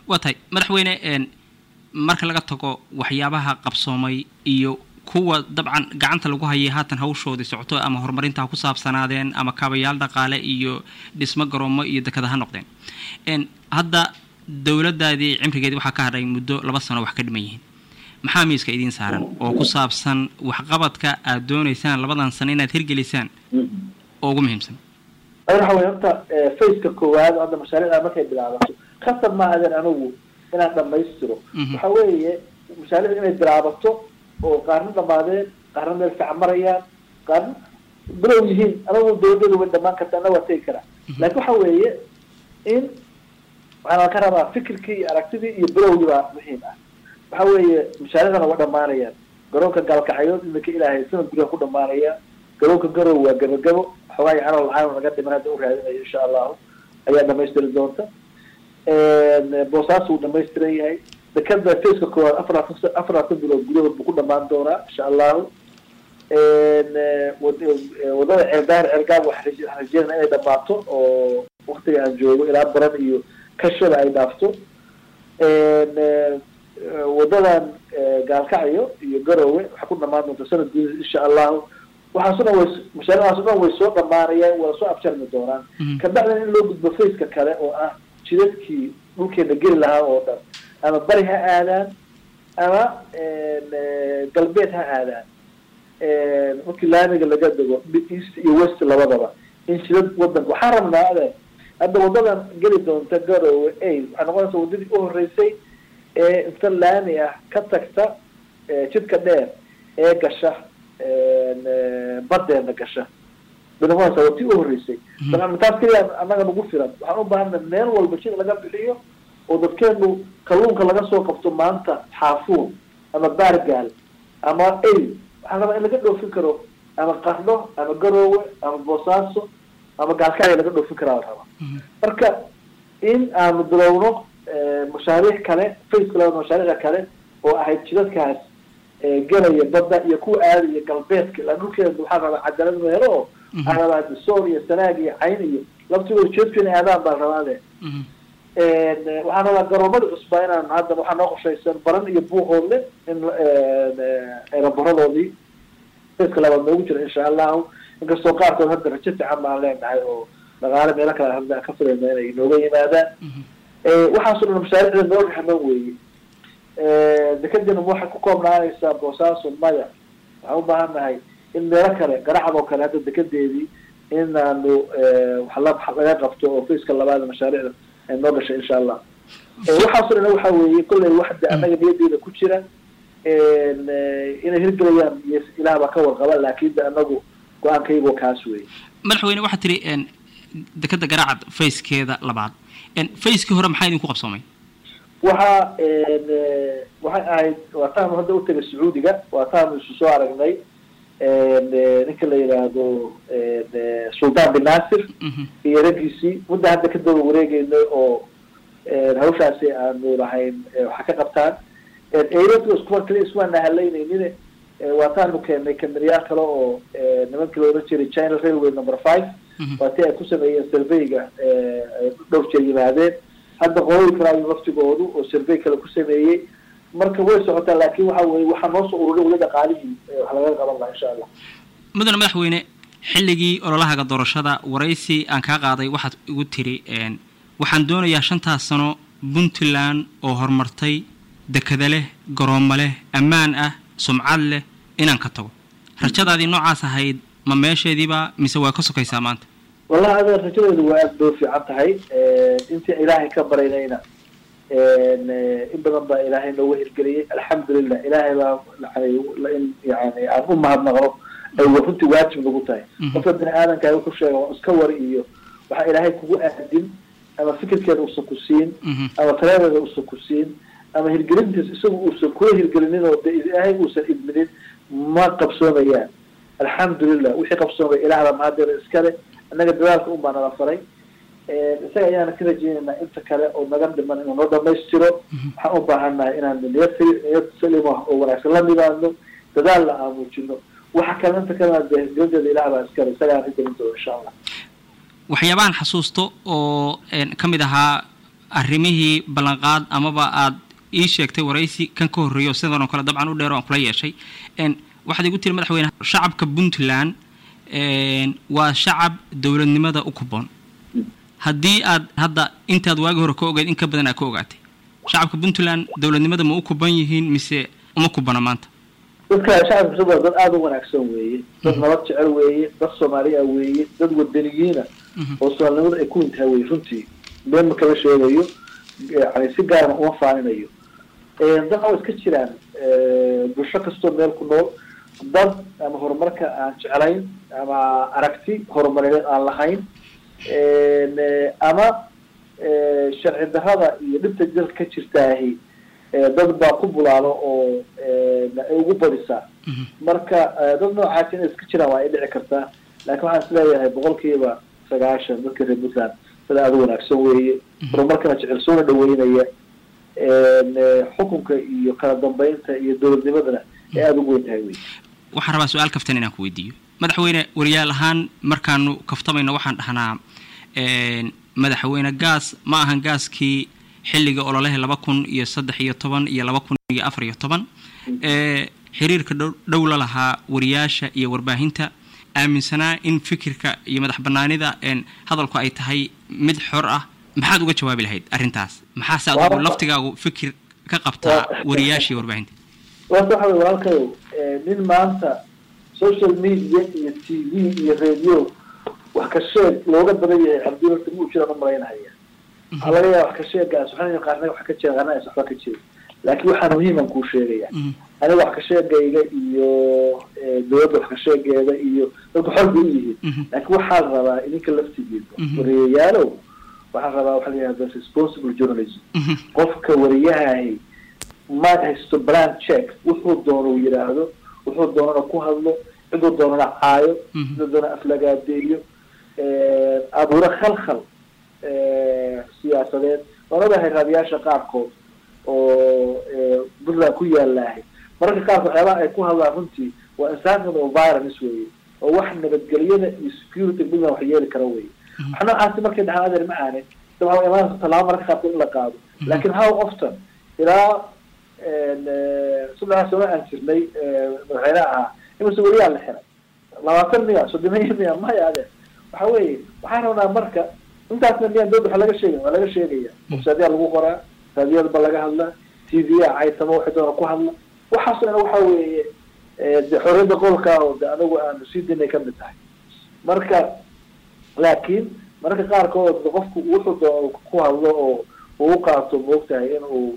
waa tahay madaxweyne marka laga tago waxyaabaha qabsoomay iyo kuwa dabcan gacanta lagu hayay haatan hawshoodii socoto ama horumarinta ha ku saabsanaadeen ama kaabayaal dhaqaale iyo dhismo garoomo iyo dekada ha noqdeen hadda dowladdaadii cimrigeedii waxaa ka hadhay muddo laba sano wax ka dhiman yihiin maxaa miiska idiin saaran oo ku saabsan waxqabadka aad doonaysaan labadan sano inaad hirgelisaan oo ugu muhiimsan waxa wey horta faceka koowaad hadda mashaariicda markay bilaabato khasab ma adan anigu inaan dhamaystiro waxa weeye mashaariicda inay bilaabato oo qaarna dhamaadeen qaarna meel fiican marayaan qaarna bilow yihiin anagu dawladadu way dhamaan karta ana waa tegi karaa laakin waxa weeye in waxaan ka rabaa fikirkii iyo aragtidii iyo bilowgii baa muhiim ah waxa weeye mashaariicdana waa dhamaanayaan garoonka gaalkacyood iminka ilaahay sanad guriga ku dhamaanaya garoonka garow waa gabagabo xoogaa yacano lacaan naga dhiman hadda u raadinayo insha allahu ayaa dhamaystiri doonta boosaas wuu dhamaystiran yahay dekada faceka koowaad afarlaatan afarlaatan bilood gudahood buu ku dhamaan doonaa insha allahu wadada ceeldaar ceelgaab waxaan rajeynaa inay dhamaato oo waktiga aan joogo ilaa baran iyo kashada ay dhaafto wadadan gaalkacyo iyo garowe waxay ku dhamaan doonta sanad gudahood insha allahu waxaaso dhan way mashaariicdaas o dhan way soo dhamaanayaan wada soo abjarmi doonaan kabacdina in loo gudbo faceka kale oo ah jidadkii dhulkeena geli lahaa oo dhan ama bari ha aadaan ama galbeed ha aadaan markii laamiga laga dego east iyo west labadaba in jidad wadanka waxaan rabnaa ade hadda wadadan geli doonta garowe a waxay noqonaysa wadadii u horeysay ee inta laami ah ka tagta jidka dheer ee gasha badeena gasha bay noqonaysa waa tii u horeysay taas keliya annaga nagu filan waxaan u baahana meel walba jid laga bixiyo oo dadkeenu kalluunka laga soo qabto maanta xaafuun ama baargaal ama ay waxaan rabaa in laga dhoofin karo ama qarno ama garoowe ama boosaaso ama gaalkacya laga dhoofin karaa la rabaa marka in aanu bilowno mashaariic kale faceka labada mashaariicda kale oo ahayd jidadkaas gelaya badda iyo kuwa aadaya galbeedka ilaa dhulkeeda waxaa rabaa cadaalad inu helo oo waxaa rabaa disoor iyo sanaag iyo cayn iyo laftigooda jeedku inay aadaan baan rabaa ade waxaan rabaa garoomada cusbaa inaan hadda waxaa noo qorshaysan baran iyo buuqoodle in eeraboradoodii faceka labaad noogu jira insha allahu inkastoo qaarkood hadda rajo fiican baan leenahay oo dhaqaale meelo kale hadda ka filayna inay nooga yimaadaan waxaaso dhan mashaariicda noo raxman weeye dekadina waxay ku koobnaanaysaa boosaaso maya waxaan u baahan nahay in meelo kale garacad oo kale hadda dekadeedii inaanu wax laga qabto oo faceka labaad mashaariicda ay noo gashay insha allah waxaaso dhan waxa weeye kolley waxda annaga niyadeeda ku jira inay hirgelayaan iyo ilaah baa ka warqaba laakin de anagu go-aankaygoo kaas weeye madaxweyne waxaa tiri dekada garacad facekeeda labaad facekii hore maxaa idinku qabsoomay waxa waxay ahayd waa taanu hadda utagay sacuudiga waa taanu isu soo aragnay ninka la yidhaahdo sultan bin nasir iyo raggiisii mudda hadda ka daba wareegeynay oo hawshaasi aanu lahayn waxa ka qabtaan eyrada iskuwa kali ismaana halaynaynin waa taanu keenay kameriyaal kale oo nimankii la oran jiray china railway number five waa ti ay ku sameeyeen surveyga dhowr jeer yimaadeen hadda qolooyin kale ayu laftigoodu oo survey kale ku sameeyey marka way socotaa laakin waxa weye waxaa noo soo ururay weli dhaqaalihii wax lagaga qaban laha insha allah mudane madaxweyne xilligii ololahaga doorashada waraysi aan kaa qaaday waxaad igu tiri waxaan doonayaa shantaas sano puntland oo horumartay dekada leh garoomo leh ammaan ah sumcad leh inaan ka tago rajadaadii noocaas ahayd ma meesheediiba mise waa ka sokaysaa maanta wallahi ada rajadeedu waa aada bay fiican tahay intii ilaahay ka baraynayna in badan baa ilaahay nooga hirgeliyay alxamdulilah ilaahay baa in yani aan u mahadnaqno ay runtii waajib nagu tahay qofka bini aadamka wuxuu sheega waa iska war iyo waxaa ilaahay kugu aadin ama fikirkeeda uusan ku siin ama taladeeda uusan ku siin ama hirgelintiis isagu uusan kula hirgelinin oo de ilaahay uusan idminin ma qabsoomayaan alxamdulilah wixii qabsoomay ilaahda mahadeeda iskale annaga dadaalka un baa nala faray isaga ayaana ka rajeynaynaa inta kale oo naga dhiman inuu noo dhamaystiro waxaan u baahannahay inaan niyad niyad salima oo wanaagsan la nimaadno dadaalna aan muujino waxa kale inta kalena de hirgelinteeda ilaah baa iskale isagaan hirgelin doono insha allah waxyaabahan xasuusto oo ka mid ahaa arrimihii ballanqaad amaba aad ii sheegtay waraysi kan ka horreeyo sidan oo kale dabcan u dheer oo aan kula yeeshay waxaad igu tiri madaxweyne shacabka puntland waa shacab dowladnimada u kuboon haddii aad hadda intaad waagi hore ka ogeed in ka badan aad ka ogaatay shacabka puntland dowladnimada ma u kuban yihiin mise uma kubana maanta dadka shacabka puntland dad aada u wanaagsan weeye dad nabad jecel weeye dad soomaaliya weeye dad wadaniyiina oo soomaalinimada ay ku intaha weye runtii been ma kala sheegayo yani si gaarna uma faaninayo dad waa iska jiraan bulsho kastoo meel ku nool dad ama horumarka aan jeclayn ama aragti horumarineed aan lahayn ama sharci darrada iyo dhibta dalka ka jirtaahi dad baa ku bulaalo oo ay ugu badisaa marka dad noocaasi inay iska jiraan waa ay dhici kartaa laakiin waxaan is leeyahay boqolkiiba sagaashan dadka reer puntland sida aada u wanaagsan weeye horumarkana jecel soona dhaweynaya xukunka iyo kala dambeynta iyo dowladnimadana ay aada ugu weyn tahay wey waxaan rabaa su-aal kaftan inaan ku weydiiyo madaxweyne wariyaal ahaan markaanu kaftamayno waxaan dhahnaa madaxweyne gaas ma ahan gaaskii xilliga ololaha laba kun iyo saddex iyo toban iyo laba kun iyo afar iyo toban xiriirka dhow la lahaa wariyaasha iyo warbaahinta aaminsanaa in fikirka iyo madax banaanida hadalku ay tahay mid xor ah maxaad uga jawaabi lahayd arrintaas maxaase adigu laftigaagu fikir ka qabtaa wariyaasha iyo warbaahinta waata waxa wey walaalkayow nin maanta social media iyo t v iyo radio wax ka sheeg looga badan yahay cabdiwalta mu jiraan umalaynahaya waxaa laga yaaba wax ka sheegaas waxaan qaarna wax ka jira qaarna aysan waxba ka jirin laakiin waxaa muhiiman kuu sheegaya aniga wax ka sheegayga iyo dowladda wax ka sheegeeda iyo dadku xor bay u yihiin laakiin waxaan rabaa idinka laftigiisa wariyayaalow waxaan rabaa waxa la yihahda responsible journalism qofka wariyahahi ma haysto bland check wuxuu doono yidhaahdo wuxuu doonana ku hadlo ciduu doonana caayo ciduu doonana aflagaadeeyo abuuro khalkhal siyaasadeed waan ogahay raadiyaasha qaarkood oo puntland ku yaalahay mararka qaarkood waxyaabaha ay ku hadlaan runtii waa insankan oo violence weeye oo wax nabadgelyada iyo security puntland wax yeeli kara weye wax noocaasi markay dhahaan adeer ma aanin dabaa imaanaysa tallaabo mararka qaarkood in la qaado laakiin how often ilaa saddexa sano aan jirnay madaxweyne ahaa imase weliyaa la xiray labaatan miya soddoniya miya maya adeer waxa weeye waxaan rabnaa marka intaasna miyaan dowda waxa laga sheegay waa laga sheegaya websiteyaa lagu qoraa raadiyada ba laga hadlaa t v a caytamo waxay doona ku hadla waxaasoo dhan waxa weeye de xorriyadda qolka oo de anagu aanu sii dinay kamid tahay marka laakiin mararka qaarkood qofku wuxuu doono ku hadlo oo uu qaato moogtahay in uu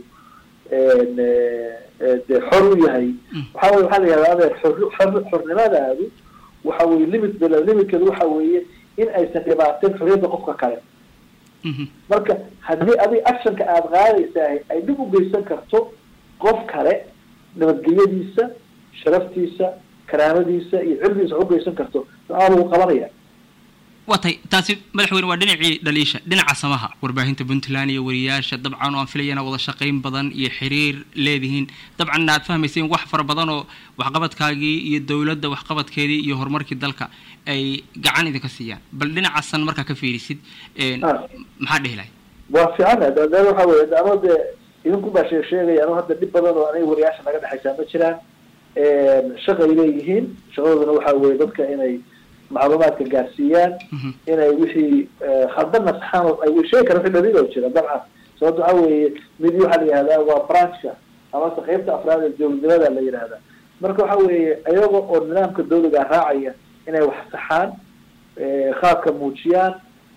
de xor u yahay waxa weye waxaa la yihahda adeer xor xornimadaadu waxa weye limit bel limitkeedu waxa weeye in aysan dhibaateen xorriyadda qofka kale marka haddii adig actionka aada qaadaysaah ay dhib u geysan karto qof kale nabadgelyadiisa sharaftiisa karaamadiisa iyo cilmigiisa wax u geysan karto aa lagu qabanaya waa tay taasi madaxweyne waa dhinacii dhaliisha dhinaca samaha warbaahinta puntland iyo wariyaasha dabcan oo aan filayana wada shaqayn badan iyo xiriir leedihiin dabcan aad fahmayseen wax fara badan oo waxqabadkaagii iyo dowladda waxqabadkeedii iyo horumarkii dalka ay gacan idinka siiyaan bal dhinacaasan markaa ka fiirisid maxaa dhihi lahay waa fiican de waxa weye ano dee idinku baa sheeg sheegaya ano hadda dhib badan oo aniga wariyaasha naga dhexaysaa ma jiraan shaqay leeyihiin shaqadooduna waxa weye dadka inay macluumaadka gaarsiiyaan inay wixii khaldana saxaan ay sheegi kara wixii dhaliil oo jira dabcan sababto waxa weeye mid waxaa la yihahdaa waa branchka amase qeybta afraad ee dowladnimada la yihahda marka waxa weeye iyaga oo nidaamka dawliga raacaya inay wax saxaan khaadka muujiyaan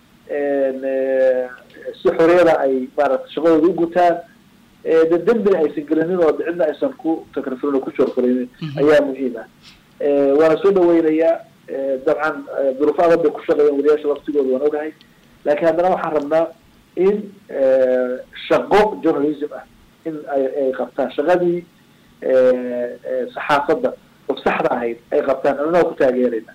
si xoriyada ay maarata shaqadooda u gutaan de dembina aysan gelinin oo cidna aysan ku takrifrin oo ku joorfurinin ayaa muhiim ah waana soo dhaweynayaa dabcan duruufo adag bay ku shaqeeyaan wariyaasha laftigooda waan ogahay laakiin haddana waxaan rabnaa in shaqo journalism ah in ay qabtaan shaqadii saxaafadda of saxda ahayd ay qabtaan annaga ku taageerayna